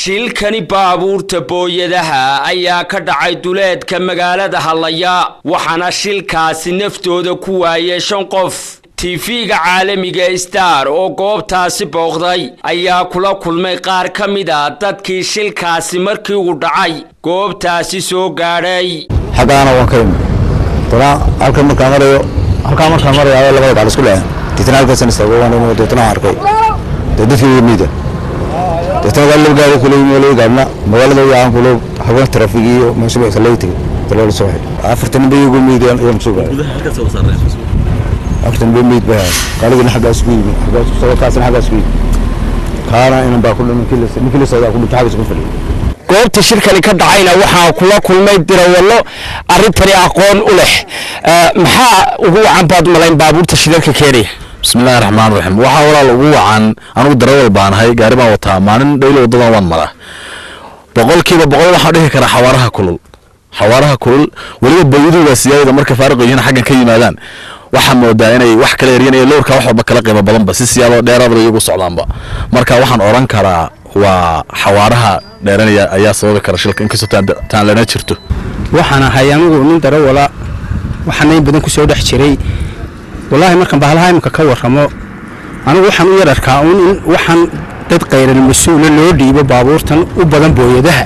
shilkani baabuurta booyadaha ayaa ka dhacay duleedka magaalada hallaya waxaana shilkaasi naftooda ku waayay shan qof tiifiga caalamiga star oo goobtaasi booqday ayaa kula kulmay qaar ka mid a dadkii shilkaasi markii uu dhacay goobtaasi soo gaadhay xaggaana waan ka imi dana halkan markaan marayo halkaa markaan marayo labada gacal isku dhaceen deetana halkaasan istaago waan imi deetana waan arkay dee dadkii wada miida deetana gaari laba gaari kula yimi laba gaarina magaalada yaan kulo haween trafig iyo meesha bay kala tegay daloola soo xidhay afartan bay igu miideen ayaan soo gaaray afartan bay miid bay gaaligina xaggaas ku yimi xaggaas ku kaasina xaggaas ku yimi kaana inan baa ku dhiman ninkii la socdaa ku dhintay xaggaas ku fadhiyay goobta shirkani ka dhacayna waxaa kula kulmay dirawallo arrintani aqoon u leh maxaa ugu wacan baad malayn baabuurta shilalka keenaya bismillahi raxmaan raxiim waxaa walaal ugu wacan anugu darawal baanahay gaari baan wataa maalin dhaylo wadadan waan maraa boqolkiiba boqol waxaan dhihi karaa xawaaraha kulul xawaaraha kulul weliba booyaduga siyaadada marka faariq yihiin xaggan ka yimaadaan waxaa moodaa inay wax kala eryanaya lowrka wax walba kala qiimo badanba si siyaado dheeraadba iyagu socdaanba marka waxaan odhan karaa waa xawaaraha dheeranaya ayaa sababi kara shilka inkastoo taan lana jirto waxaan ahay anigu nin darawala waxaana in badan ku soo dhex jiray wallaahi markaan bahalaha imika ka warramo anigu waxaan u yar arkaa uun in waxaan dad khayral mas-uula loo dhiibo baabuurtan u badan booyadaha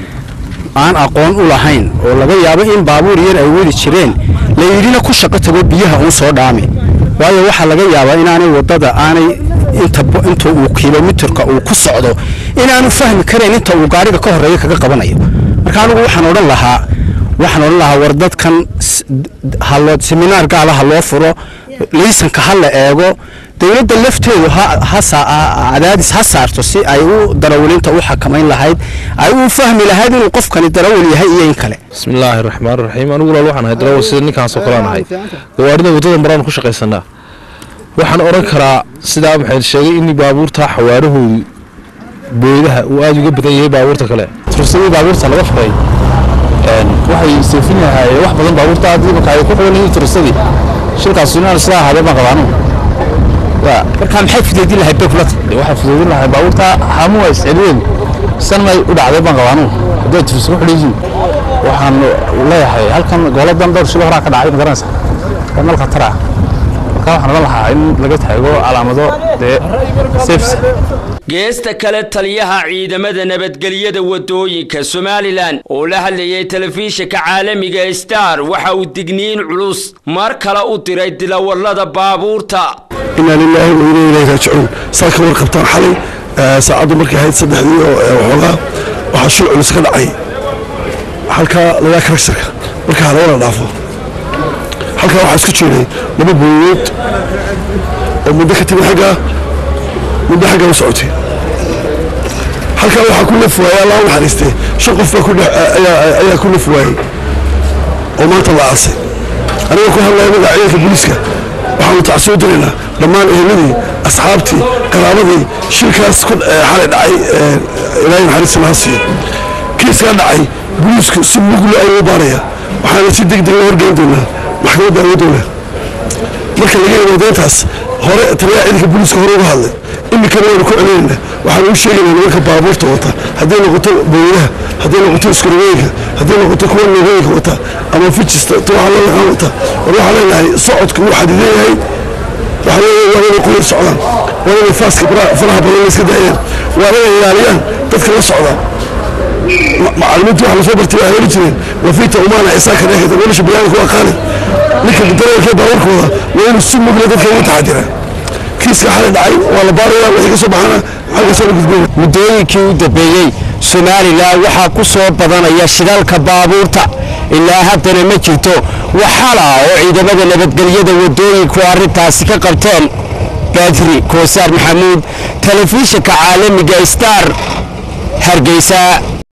aan aqoon u lahayn oo laga yaabo in baabuur yar ay weli jireen la yidhina ku shaqo tago biyaha uun soo dhaami waayo waxaa laga yaabaa inaanay waddada aanay inta uu kilomitirka uu ku socdo inaanu fahmi karayn inta uu gaariga ka horreeya kaga qabanayo marka anigu waxaan odhan lahaa waxaan odhan lahaa war dadkan haloo seminaar gaala ha loo furo liisanka ha la eego dowladda lafteedu cadaadis ha saarto si ay u darawalinta u xakamayn lahayd ay u fahmi lahayd inuu qofkani darawal yahay iyo in kale bismillaahi raxmaan raxiim anigu walaal waxaan ahay darawal sida ninkaasoo kalean ahay gawaarida waddada maraan ku shaqaysanaa waxaan odhan karaa sidaa maxay sheegay in baabuurta xawaarahoodu booyadaha uu aada uga badan yahay baabuurta kale tursadii baabuurta laga furay waxay seefin lahaayeen wax badan baabuurta haddii marka ay ku xiran yihiin tursadii shilkaas inaan isla ahaadee baan qabaanu markaa maxay fudeydin lahayd bekulata waxay fudeydin lahay baabuurta haamu waa isceliyeen san may u dhacday baan qabaanu hadday tursa ku xidhan yihiin waxaan leeyahay halkan goladan dhowr shilo horaa ka dhacay magaranaysa waa meel khatar ah marka waxaan odhan lahaa in laga taago calaamado dee safes geesta kale taliyaha ciidamada nabadgelyada waddooyinka somalilan oo la hadlayay telefishinka caalamiga star waxa uu digniin culus mar kale u diray dilawallada baabuurta inaa lilaahi wa inaa ilayhi raajicuun saa ka warqabtaan xalay saacaddu markay ahayd saddexdii oo waxoogaa waxaa shil culus ka dhacay halkaa lagaa karagsarka marka halawala dhaafo halkaa waxaa isku jeeday laba booyood oo muddo ka timid xaggaa muddo xaggaa u socotay halkaa waxaa ku laf waayey allah u naxariistee shan qof baa ayaa ku laf waayey oo maanta la aasay anigoo ku hadlaya magaca ciidanka booliiska waxaanu tacsoo diraynaa dhammaan eheladii asxaabtii qaraabadii shilkaas xalay dhacay ilaahay naxariista laha siiyo kiiskaa dhacay booliisku si mugla ayuu baaraya waxaana si deg deg la horgeyn doonaa maxkamadda awoodoola marka laga yimaado intaas hore taliyaha ciidanka booliiska hore uga hadlay iminkana waynu ku celinayna waxaanu u sheegaynaa nimanka baabuurta wata hadday noqoto booyadaha hadday noqoto iskarogooyinka hadday noqoto kuwa noogooyinka wata ama fijista tuwaxa loo yaqaan wata war waxaa leenahay socodku wuu xadidan yahay waxa weeye waa inay qoyar socdaan waa inay faaska faraha badan iska daayaan waa inay ilaaliyaan dadka la socda macalimiintu waxa lasoo bartay waa heli jireen wafiita umaana isaaka dheekata nolosha biniaadamka waa qaali ninka darawalkee baabuurkooda waa inuu si mugla dadka ugu taxadiraa kiiska xalay dhacay waa la baaraya wixii ka soo baxana xaggaasoo la gudbina muddooyinkii u dambeeyey somalilan waxaa ku soo badanaya shidaalka baabuurta ilaa haddana ma jirto waxala oo ciidamada nabadgelyada waddooyinku arrintaasi ka qabteen badri koosaar maxamuud telefishinka caalamiga star hargeysa